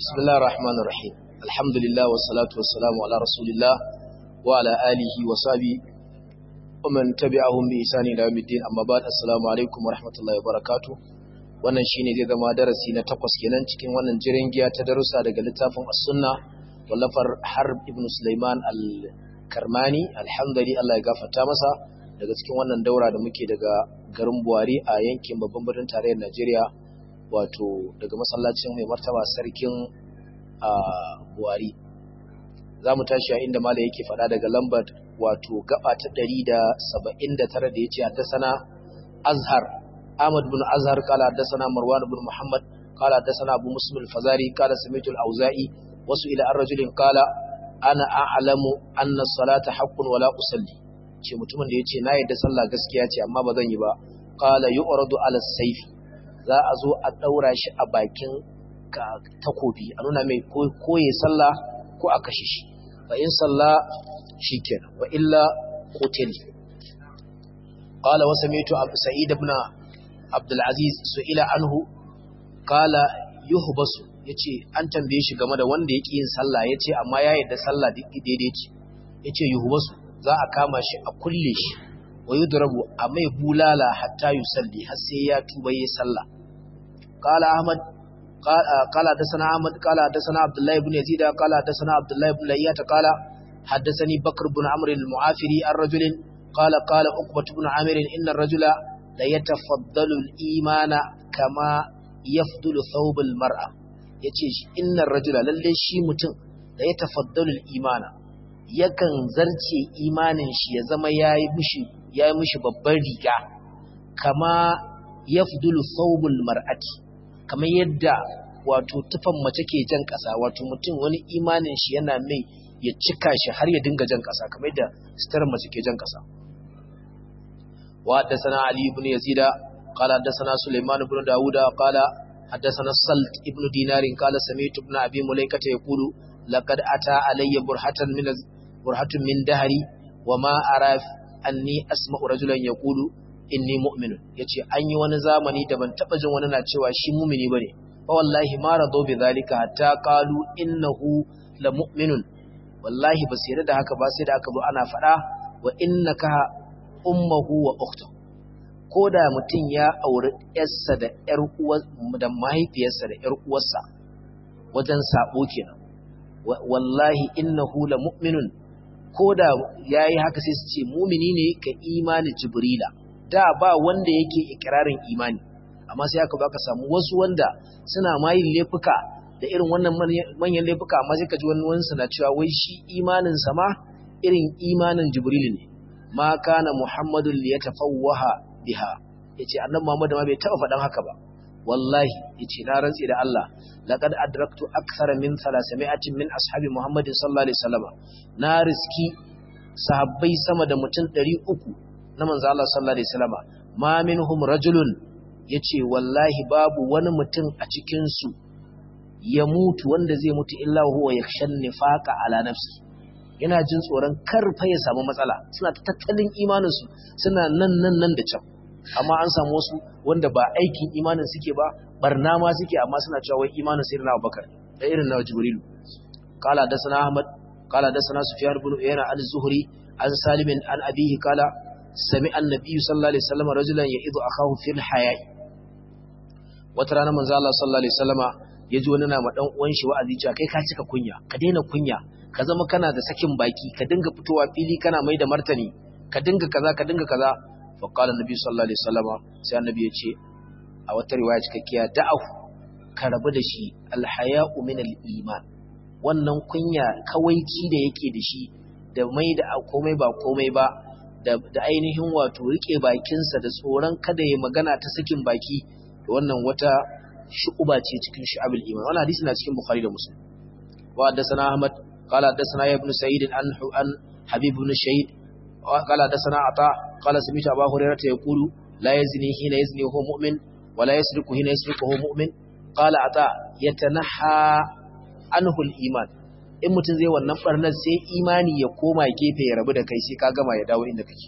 بسم الله الرحمن الرحيم الحمد لله والصلاة والسلام على رسول الله وعلى آله وصحبه ومن تبعهم بإحسان إلى يوم الدين أما بعد السلام عليكم ورحمة الله وبركاته wannan shine zai zama darasi na takwas kenan cikin wannan jirin giya ta darussa daga littafin as-sunna wallafar harb ibn sulaiman al-karmani alhamdulillah Allah ya gafarta masa daga cikin wannan daura da muke daga garin buhari a yankin babban birnin tarayyar najeriya wato daga masallacin mai martaba sarkin buhari za mu tashi a inda mala yake faɗa daga lambar wato gaba ta 179 da ya ce haddasana azhar ahmad bin azhar kala haddasana marwan bin muhammad kala haddasana abu muslim al-fazari kala samitu al-auza'i wasu ila ar-rajulin kala ana a'lamu anna salata haqqun wala usalli ce mutumin da yace na yadda sallah gaskiya ce amma ba zan yi ba qala yu'radu ala sayfi za a zo a daura shi a bakin takobi a nuna mai koye sallah ko a kashe shi fa in salla shikenan wa illa qutil qala wa sami'tu abu sa'id ibn abdul aziz su'ila anhu qala yuhbasu yace an tambaye shi game da wanda yake yin sallah yace amma ya yadda sallah daidai ce yace yuhbasu za a kama shi a kulle shi wa yudrabu a mai bulala hatta yusalli har sai ya tuba yi sallah qala ahmad qala hadathana ahmad qala hadathana abdullah ibn yazid qala hadathana abdullah ibn layyat qala hadathani bakr ibn amr al-mu'afiri ar-rajul qala qala uqbah ibn amir inna ar-rajula la yatafaddalu al-imana kama yafdulu thawb al-mar'a yace inna ar-rajula lalle shi mutum la yatafaddalu al-imana yakan zarce imanin shi ya zama ya yi mishi babban riga kama ya fudulu saubul mar'ati kamar yadda wato tufan mace ke jan ƙasa wato mutum wani imanin shi yana mai ya cika shi har ya dinga jan ƙasa kamar yadda sitar mace ke jan ƙasa wa haddasana ali ibn yazida qala haddasana sulaiman ibn dauda qala haddasana salt ibn dinarin qala sami'tu ibn abi mulaikata yaqulu laqad ata alayya burhatan min burhatun min dahari wa ma ara anni asma'u rajulan yaqulu inni mu'minun yace an yi wani zamani da ban taba jin wani na cewa shi mu'mini bane fa wallahi ma rado bi zalika hatta qalu innahu la mu'minun wallahi ba sai da haka ba sai da aka zo ana fada wa innaka ummuhu wa ukhtu koda mutun ya auri yarsa da yar uwa da mahaifiyarsa da yar uwarsa wajen sabo kenan wallahi innahu la mu'minun ko da ya yi haka sai su ce mumini ne ka imani jibrila da ba wanda yake ikirarin imani amma sai aka baka samu wasu wanda suna mayin laifuka da irin wannan manyan laifuka amma sai ka ji wani wani na cewa wai shi imanin ma irin imanin jibril ne ma kana muhammadun li yatafawwaha biha yace annabi muhammad ma bai taba faɗan haka ba wallahi yace na rantsi da Allah laqad adraktu akthara min 300 min ashabi muhammadin sallallahu alaihi wasallam na riski sahabbai sama da mutum 300 na manzo Allah sallallahu alaihi wasallam ma minhum rajulun yace wallahi babu wani mutum a cikin su ya mutu wanda zai mutu illa huwa yakhshan nifaqa ala nafsi yana jin tsoron karfa ya samu matsala suna tattalin imanin su suna nan nan nan da can amma an samu wasu wanda ba aikin imanin suke ba barna ma suke amma suna cewa wai imanin sai na Abubakar da irin na Jibril qala da sana Ahmad qala da sana Sufyan ibn Uyayna al-Zuhri an Salim an abihi qala sami annabi sallallahu alaihi wasallam rajulan ya'idu akahu fil haya'i wata rana manzo Allah sallallahu alaihi wasallama yaji wani na ma dan uwan shi wa'azi cewa kai ka cika kunya ka daina kunya ka zama kana da sakin baki ka dinga fitowa fili kana mai da martani ka dinga kaza ka dinga kaza فقال النبي صلى الله عليه وسلم sai annabi ya ce a wata riwaya cikakkiya da'ahu ka rabu da shi alhaya'u min al-iman wannan kunya kawaici da yake da shi da mai da komai ba komai ba da, da ainihin wato rike bakinsa da tsoron kada ya magana ta sakin baki da wannan wata shu'uba ce cikin shu'abul iman wannan hadisi na cikin bukhari da muslim wa haddathana ahmad qala haddathana ibn sa'id an an habib ibn shahid قال حدثنا عطاء قال سمعت ابا هريره يقول لا يزني حين يزني وهو مؤمن ولا يسرق حين يسرق وهو مؤمن قال عطاء يتنحى عنه الايمان in mutum zai wannan barnar sai imani ya koma gefe ya rabu da kai sai ka gama ya dawo inda kake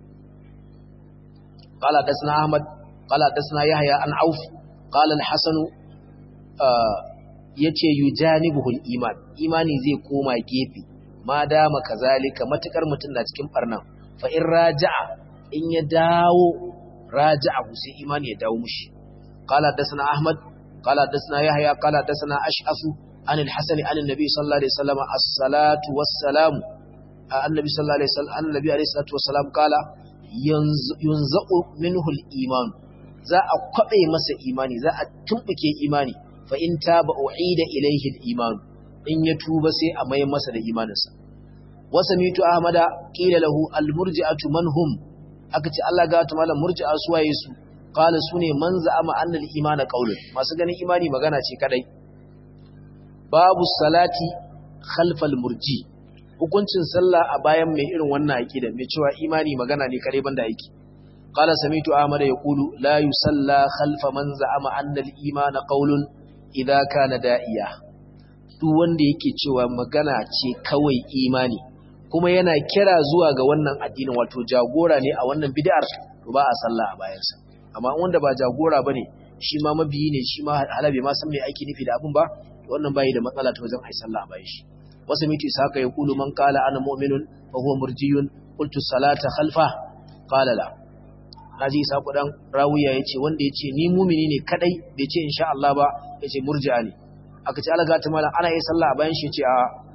قال حدثنا احمد قال حدثنا يحيى عن عوف قال الحسن yace yujanibuhul iman imani zai koma gefe ma dama kazalika matukar mutun na cikin barnan fa in raja'a in ya dawo raja'ahu sai imani ya dawo mushi qala dasana ahmad qala dasana yahya qala dasana ash'afu an al-hasan an an-nabi sallallahu alaihi wasallam as-salatu was-salam annabi sallallahu alaihi wasallam annabi alaihi salatu was-salam qala yunza'u minhu al-iman za a kwabe masa imani za a tumbuke imani fa in taba u'ida ilayhi al-iman in ya tuba sai a mai masa da imaninsa wasamitu ahmada qila lahu al-murji'atu man hum aka ce Allah ga ta malam murji'a suwaye su qala sune man za'ama anna al-imana qawlun masu ganin imani magana ce kadai babu salati khalfal murji hukuncin sallah a bayan mai irin wannan aqida mai cewa imani magana ne kadai banda aiki qala samitu ahmada yaqulu la yusalla khalfa man za'ama anna al-imana qawlun idza kana da'iya duk wanda yake cewa magana ce kawai imani kuma yana kira zuwa ga wannan addinin wato jagora ne a wannan bid'ar to ba a sallah a bayansa amma wanda ba jagora bane shi ma mabiyi ne shi ma halabe ma san me aiki nufi da abun ba wannan bai da matsala ta wajen ai sallah a bayan shi wasu miti saka ya kulu man qala ana mu'minun fa huwa murjiyun qultu salata khalfa qala la naji sa kudan rawiya yace wanda yace ni mu'mini ne kadai bai ce insha Allah ba yace murji'a ne aka ce alaga ta malam ana yi sallah a bayan shi yace a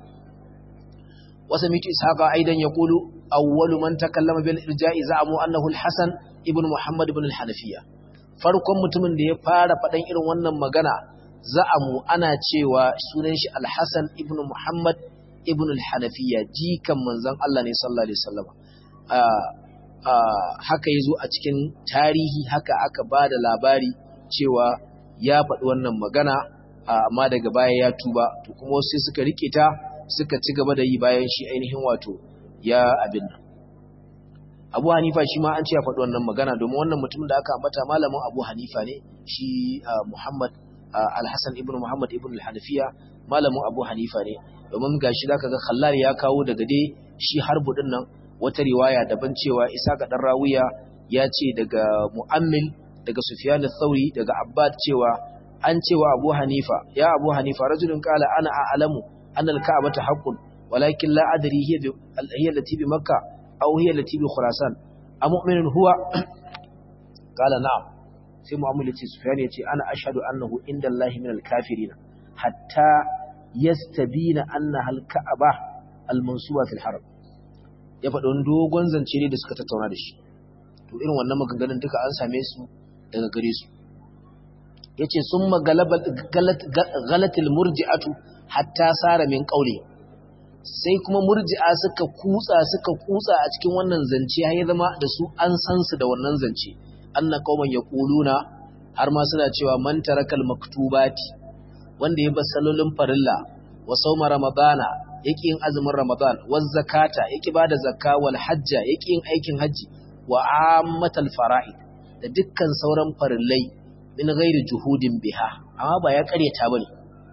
وسميت إسحاق أيضا يقول أول من تكلم بالإرجاء زعموا أنه الحسن ابن محمد بن الحنفية farkon mutumin da ya fara faɗan irin wannan magana za'amu ana cewa sunan shi Al-Hasan ibn Muhammad ibn al-Hanafiya jikan manzon Allah ne sallallahu alaihi wasallam haka yazo a cikin tarihi haka aka bada labari cewa ya faɗi wannan magana amma daga baya ya tuba to kuma sai suka rike ta suka ci gaba da yi bayan shi ainihin wato ya abin nan abu hanifa shi ma an ce ya faɗi wannan magana domin wannan mutumin da aka ambata malamin abu hanifa ne shi muhammad alhassan ibn muhammad ibn al-hanafiya malamin abu hanifa ne domin gashi zaka ga khallal ya kawo daga dai shi harbu din nan wata riwaya daban cewa isa ga dan rawiya ya ce daga mu'ammil daga sufyan al-thawri daga abbad cewa an cewa abu hanifa ya abu hanifa rajulun qala ana a'lamu أن الكعبة حق ولكن لا أدري هي هي التي بمكة أو هي التي بخراسان أمؤمن هو قال نعم sai mu'amala ce Sufyan yace ana ashhadu annahu inda Allah min al-kafirin hatta yastabina annaha al-ka'aba al-mansuba fil haram ya faɗi wani dogon zance ne da suka tattauna da shi to irin wannan maganganun duka an same su daga gare su yace summa galabat galatil murji'atu hatta sara min qauli sai kuma murji'a suka kutsa suka kutsa a cikin wannan zance har ya zama da su an san su da wannan zance anna qauman yaquluna har ma suna cewa man tarakal maktubati wanda ya bar salolin farilla wa sawma ramadana yake yin azumin ramadan wa zakata yake bada zakka wal hajja yake yin aikin haji wa ammatal fara'id da dukkan sauran farillai min ghairi juhudin biha amma ba ya karyata bane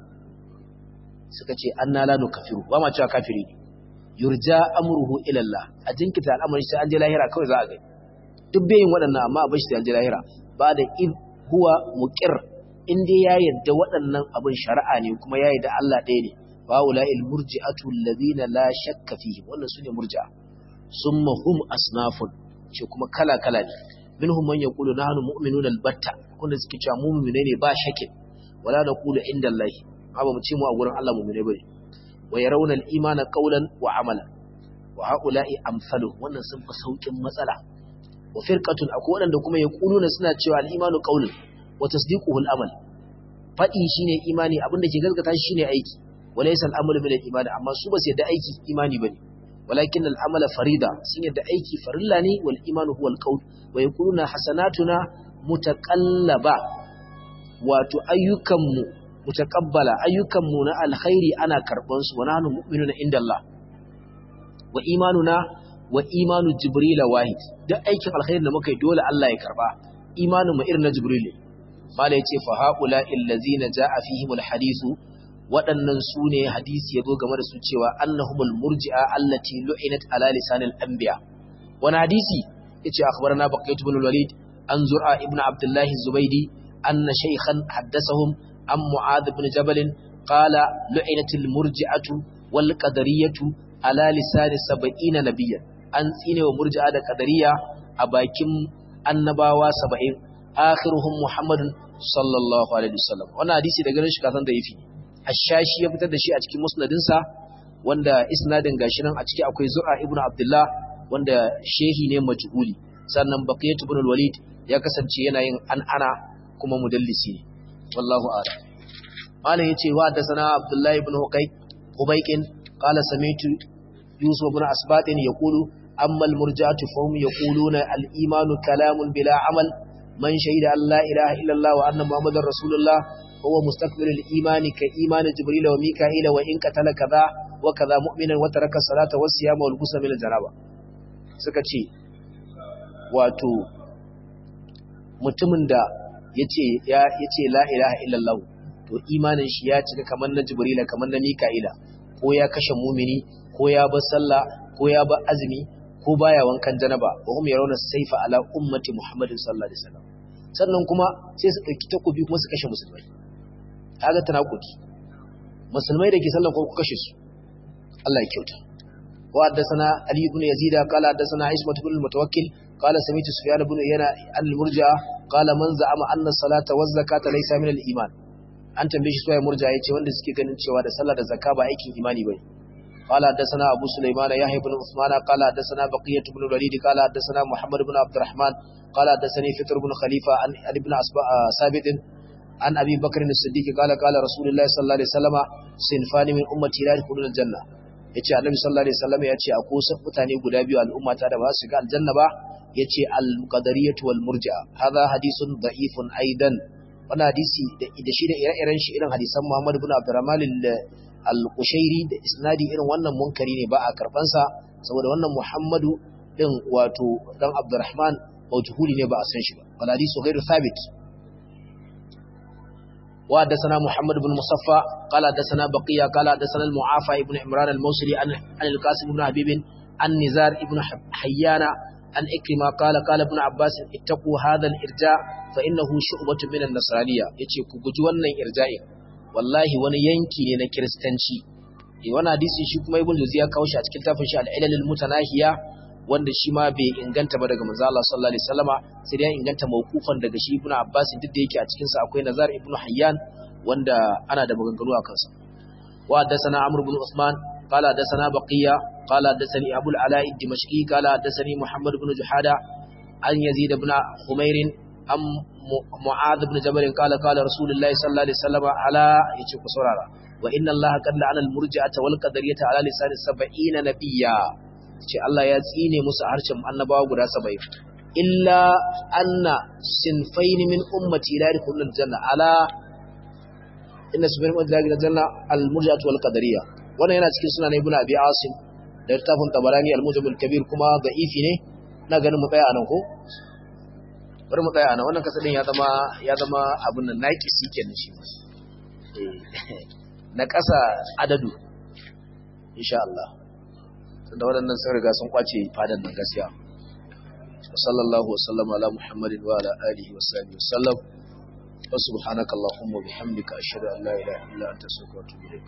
suka ce anna la nukafiru ba ma cewa kafiri ne yurja amruhu ila Allah a jinkita al'amari sai an je lahira kawai za a gani duk bayin waɗannan amma a bashi sai an je lahira ba da in huwa muqir in dai ya yadda waɗannan abin shari'a ne kuma ya yadda Allah ɗaya ne fa ula'il murji'atu alladhina la shakka fihim wannan sune murji'a summa hum asnafun ce kuma kala kala ne minhum man yaqulu nahnu mu'minuna albatta kuma suke cewa mu mu'mine ne ba shakin wala naqulu inda Allah ba mu ce mu a gurin Allah mu'mine bane wa yarawna al-imana qawlan wa amalan wa haula'i amsalu wannan sun fi saukin matsala wa firqatun akwai wadanda kuma yaquluna suna cewa al-imanu qawlun wa tasdiquhu al-amal fadi shine imani abinda ke gaskata shi shine aiki walaysa al-amalu bil iman amma su ba su yadda aiki imani bane walakin al-amala farida sun yadda aiki farilla ne wal imanu huwa al-qawl wa yaquluna hasanatuna mutaqallaba wato ayyukanmu mutaqabbala ayyukanmu na alkhairi ana karban su wa nahnu mu'minuna inda Allah wa imanuna wa imanu jibril wahid duk aikin alkhairi da muka yi dole Allah ya karba imanin mu irin na jibril mala yace fa haula illazina jaa fihimul hadithu waɗannan su ne hadisi ya zo game da su cewa annahumul murji'a allati lu'inat ala lisanil anbiya wani hadisi yace akhbarana baqiyat ibn al-walid an zur'a ibn abdullah az-zubaydi anna shaykhan haddathahum an mu'adh ibn jabal qala lu'inatil murji'atu wal qadariyatu ala lisani 70 nabiyyan an tsine wa murji'a da qadariya a bakin annabawa 70 akhiruhum muhammadun sallallahu alaihi wasallam wannan hadisi da ganin shi kasan da yafi ashashi ya fitar da shi a cikin musnadinsa wanda isnadin gashi nan a ciki akwai zur'a ibnu abdullah wanda shehi ne majhuli sannan baqiyat ibn al-walid ya kasance yana yin an'ana kuma mudallisi ne wallahu a'lam malam yace wa da sana abdullah ibn huqayq hubayqin qala samitu yusuf ibn asbatin yaqulu amma al-murji'atu fahum yaquluna al-imanu kalamun bila amal man shahida an la ilaha illa allah wa anna muhammadar rasulullah huwa mustaqbilul imani ka imani jibril wa mika'ila wa in qatala kaza wa kaza mu'minan wa taraka salata was siyama wal ghusla min al-janaba suka ce wato mutumin da yace ya yace la ilaha illallah to imanin shi ya cika kamar na jibrila kamar na mika'ila ko ya kashe mumini ko ya bar sallah ko ya bar azumi ko baya wankan janaba wa hum yarawna sayfa ala ummati muhammadin sallallahu alaihi wasallam sannan kuma sai su dauki takobi kuma su kashe musulmai kaga tanakudi musulmai da ke sallan ko ku kashe su Allah ya kyauta وحدثنا علي بن يزيد قال حدثنا عصمة بن المتوكل قال سمعت سفيان بن عيينة عن المرجع قال من زعم أن الصلاة والزكاة ليس من الإيمان an tambaye shi suwaye murja yace wanda suke ganin cewa da sallah da zakka ba aikin imani bane qala hadathana abu sulaiman yahya ibn usman qala hadathana baqiyah ibn walid qala hadathana muhammad ibn abdurrahman qala hadathani fitr ibn khalifa an ibn asba sabit an abi bakr as-siddiq qala qala rasulullah sallallahu alaihi wasallam sinfani min ummati la yadkhuluna al-janna yace annabi sallallahu alaihi wasallam yace akwai wasu mutane guda biyu al'umma ta da ba su ga aljanna ba yace al-qadariyatu wal murji'a hadha hadithun da'ifun aidan wannan hadisi da shi da ire-iren shi irin hadisan Muhammad ibn Abdurrahman al-Qushairi da isnadi irin wannan munkari ne ba a karban sa saboda wannan Muhammadu din wato dan Abdurrahman majhuli ne ba a san shi ba wal hadisu ghairu thabit وحدثنا محمد بن مصفى قال حدثنا بقية قال حدثنا المعافى ابن عمران الموصلي عن عن القاسم بن حبيب عن نزار ابن حيان عن إكرمة قال قال ابن عباس اتقوا هذا الإرجاء فإنه شعبة من النصرانية يتي كوجي wannan irja'i wallahi wani yanki ne na kristanci eh wannan hadisi shi kuma ibn Jawzi ya kawo shi a cikin tafin shi al-ilal al-mutanahiya wanda shi ma bai inganta ba daga manzo Allah sallallahu alaihi wasallama sai dai ya inganta mawqufan daga shi ibnu Abbas duk da yake a cikin sa akwai Nazar ibnu Hayyan wanda ana da maganganu a kansa wa haddathana Amr ibn Usman qala haddathana Baqiya qala haddathani Abu al-Ala ad-Dimashqi qala haddathani Muhammad ibn Juhada an Yazid ibn Umair am Mu'adh ibn Jabal qala qala Rasulullahi sallallahu alaihi wasallama ala yace ku saurara wa inna Allah qad la'ana al-murji'ata wal qadariyata ala lisan 70 nabiyya ce Allah ya tsine musu harshen annabawa guda saba'in illa anna sinfaini min ummati la yadkhulul janna ala inna sinfaini min ummati la yadkhulul janna al murji'atu wal qadariyya wannan yana cikin sunan ibnu abi asim da littafin tabarani al mujam al kabir kuma da'ifi ne na ganin mu tsaya anan ko bari mu tsaya anan wannan kasadin ya zama ya zama abun nan naqisi kenan shi na kasa adadu insha Allah da waɗannan sun riga sun kwace fadan nan gaskiya sallallahu wasallam ala muhammadin wa ala alihi wa sahbihi wasallam wa subhanaka allahumma bihamdika ashhadu an la ilaha illa anta astaghfiruka wa atubu ilaik